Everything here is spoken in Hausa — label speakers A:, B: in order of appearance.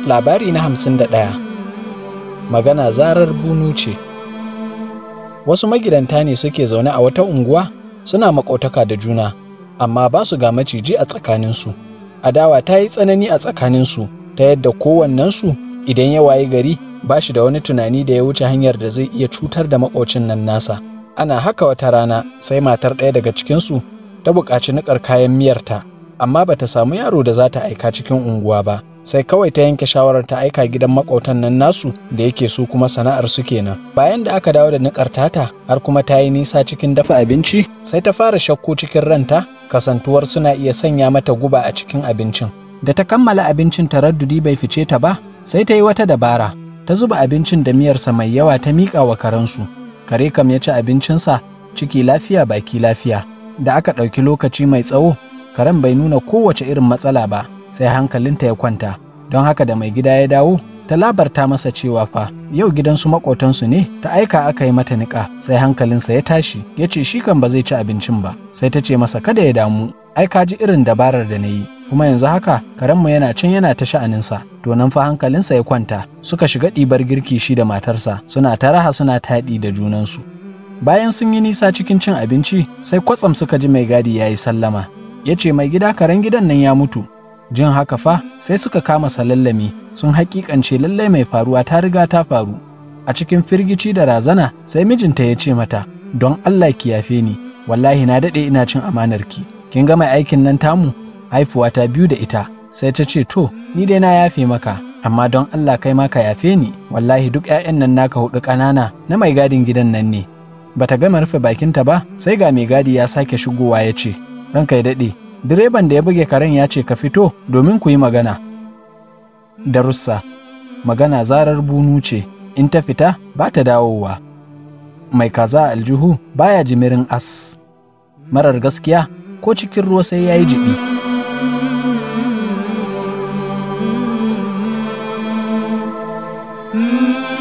A: Labari na hamsin da ɗaya Magana zarar bunu ce Wasu magidanta ne suke zaune a wata unguwa suna maƙotaka da juna, amma ba su ga maciji a tsakaninsu. Adawa ta yi tsanani a tsakaninsu ta yadda kowannensu idan ya wayi gari ba shi da wani tunani da ya wuce hanyar da zai iya cutar da maƙocin nan nasa. Ana haka wata rana sai matar ɗaya daga cikinsu ta buƙaci niƙar kayan miyarta, amma bata samu yaro da za ta aika cikin unguwa ba. sai kawai ta yanke shawarar ta aika gidan makwautan nan nasu da yake su kuma sana'ar su kenan bayan da aka dawo da niƙar tata har kuma ta yi nisa cikin dafa abinci sai ta fara shakku cikin ranta kasantuwar suna iya sanya mata guba a cikin abincin da ta kammala abincin taraddudi bai fice ta ba sai ta yi wata dabara ta zuba abincin da miyarsa mai yawa ta miƙa wa karensu kare kam ya ci abincinsa ciki lafiya baki lafiya da aka ɗauki lokaci mai tsawo karen bai nuna kowace irin matsala ba sai hankalinta ya kwanta don haka da mai gida ya dawo ta labarta masa cewa fa yau gidansu makotansu ne ta aika aka yi mata niƙa sai hankalinsa ya tashi ya ce shi kan ba zai ci abincin ba sai ta ce masa kada ya damu ai ka ji irin dabarar da na yi kuma yanzu haka karenmu yana can yana ta sha'aninsa to nan fa hankalinsa ya kwanta suka shiga ɗibar girki shi da matarsa suna ta raha suna taɗi da junansu bayan sun yi nisa cikin cin abinci sai kwatsam suka ji mai gadi ya yi sallama ya ce mai gida karen gidan nan ya mutu jin haka fa sai suka kama salallami sun hakikance lallai mai faruwa ta riga ta faru a cikin firgici da razana sai mijinta ya ce mata don Allah ki yafe ni wallahi na daɗe ina cin amanar ki kin ga mai aikin nan tamu haifuwa ta biyu da ita sai ta ce to ni dai na yafe maka amma don Allah kai ma ka yafe ni wallahi duk 'ya'yan nan naka hudu ƙanana na mai gadin gidan nan ne bata gama rufe bakinta ba sai ga mai gadi ya sake shigowa ya ce ranka ya daɗe direban da ya buge karen ya ce ka fito domin ku yi magana. Darussa Magana zarar bunu ce, in ta fita ba ta dawowa. Mai kaza aljihu baya jimirin as. Marar gaskiya ko cikin ruwa sai ya yi jibi.
B: Mm-hmm.